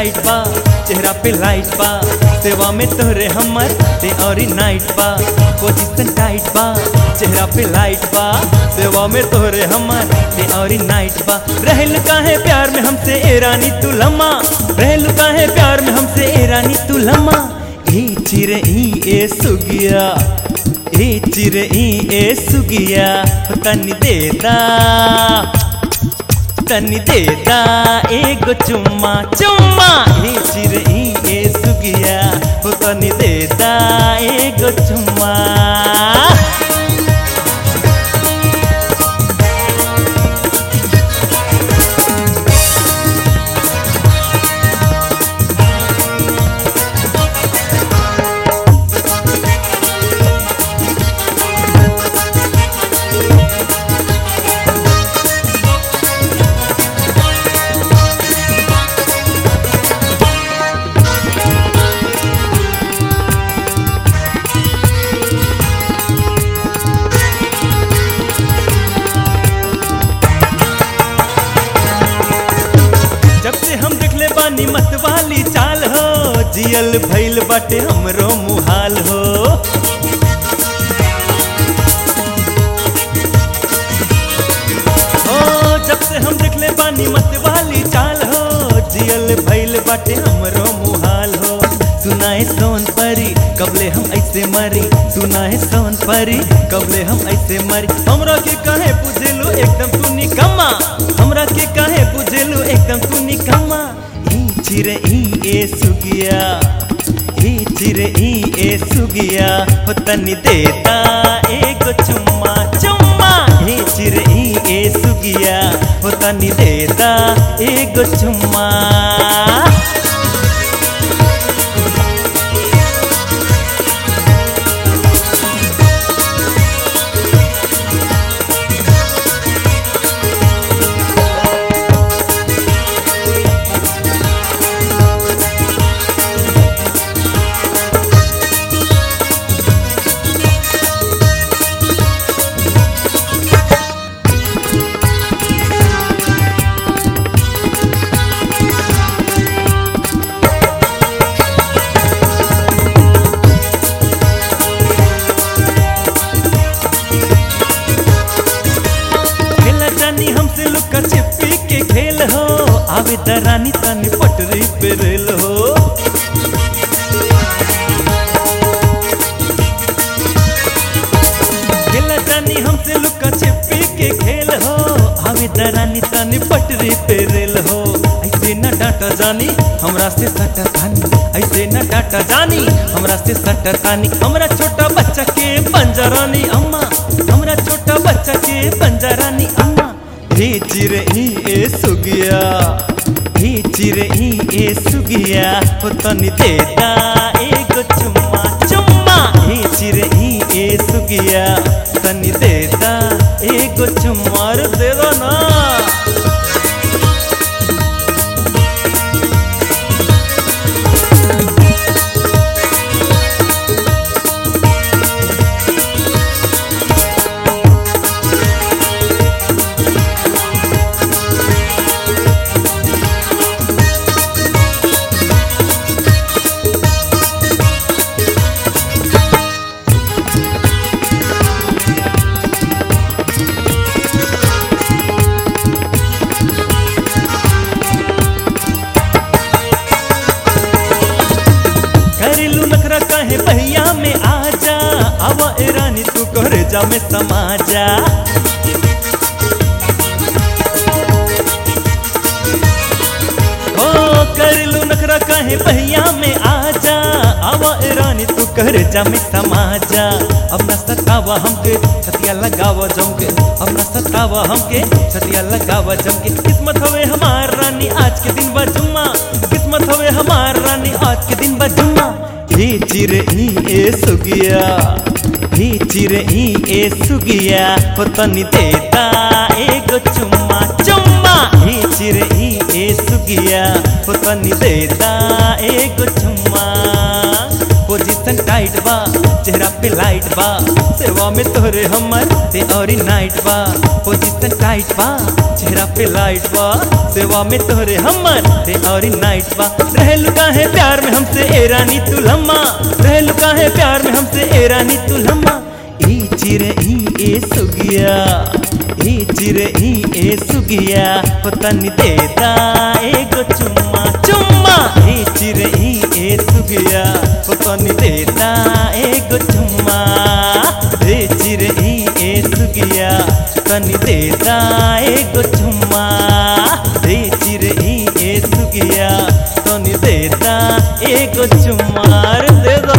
tight बा चेहरा पे light बा सेवा में तोहरे हमर डे और नाइट बा पोजीशन टाइट बा चेहरा पे लाइट बा सेवा में तोहरे हमर डे और नाइट बा रहल काहे प्यार में हमसे ए रानी तू लम्मा रहल काहे प्यार में हमसे ए रानी तू लम्मा ए चिरे ई ए सुगिया ए चिरे ई ए सुगिया हो तनी देता तनी देता एगो चुम्मा चुम्मा ए चिरे ई ए सुगिया हो तनी देता एगो चुम्मा जब से हम देखले बानी मत वाली चाल हो जियल भइल बाटे हमरो मुहाल हो ओ जब से हम देखले बानी मत वाली चाल हो जियल भइल बाटे हमरो मुहाल हो सुनाए सोन परी कबले हम ऐसे मरी सुनाए सोन परी कबले हम ऐसे मरी हमरा के काहे पूछेलू एकदम तू निकम्मा हमरा के काहे पूछेलू एकदम तू निकम्मा ई चिरे ई ए सुगिया ई चिरे ई ए सुगिया हो तनी देता एगो चुम्मा चुम्मा ई चिरे ई ए सुगिया हो तनी देता एगो चुम्मा खेला जानी हमसे लुका छिपी के खेल हो आवे दरानी तानी पटरी पे रेल हो खेला जानी हमसे लुका छिपी के खेल हो आवे दरानी तानी पटरी पे रेल हो ऐसे न डांटा जानी हमरा से सटा तानी ऐसे न डांटा जानी हमरा से सटा तानी हमरा छोटा बच्चा के पंजरानी अम्मा हमरा छोटा बच्चा के पंजरानी अम्मा हे चिरे ई ए सुगिया हे चिरे ई ए सुगिया हो तनी देता एगो चुम्मा चुम्मा हे चिरे ई ए सुगिया तनी देता एगो चुम्मा रे दे दो ना घरेलू नखरा कहे भैया में आजा आवा ए रानी तू करे जा में समा जा ओ घरेलू नखरा कहे भैया में आजा आवा ए रानी तू करे जा में समा जा अब न सतावा हमके छतिया लगावा जमके अब न सतावा हमके छतिया लगावा जमके किस्मत हवे हमार रानी आज के दिन बा जुम्मा किस्मत हवे हमार रानी आज के दिन बा जुम्मा हे चिरे ई ए सुगिया हे चिरे ई ए सुगिया हो तनी देता एगो चुम्मा चुम्मा हे चिरे ई ए सुगिया हो तनी देता एगो चुम्मा पोजीशन पोजीशन टाइट बा चेहरा पे लाइट बा सेवा में तोहरे हमर ते और नाइट बा पोजीशन टाइट बा चेहरा पे लाइट बा सेवा में तोहरे हमर ते और नाइट बा रहलू काहे प्यार में हमसे ए रानी तू लम्मा रहलू काहे प्यार में हमसे ए रानी तू लम्मा ई चिर ई ए सुगिया ई चिर ई ए सुगिया पतन देता एगो चुम्मा चुम्मा ई चिर ई ए सुगिया पतन देता एगो चुम्मा ए चिर ई ए सुगिया तन देता एगो चुम्मा ए चिर ई ए सुगिया तन देता एगो चुम्मा रे दे दो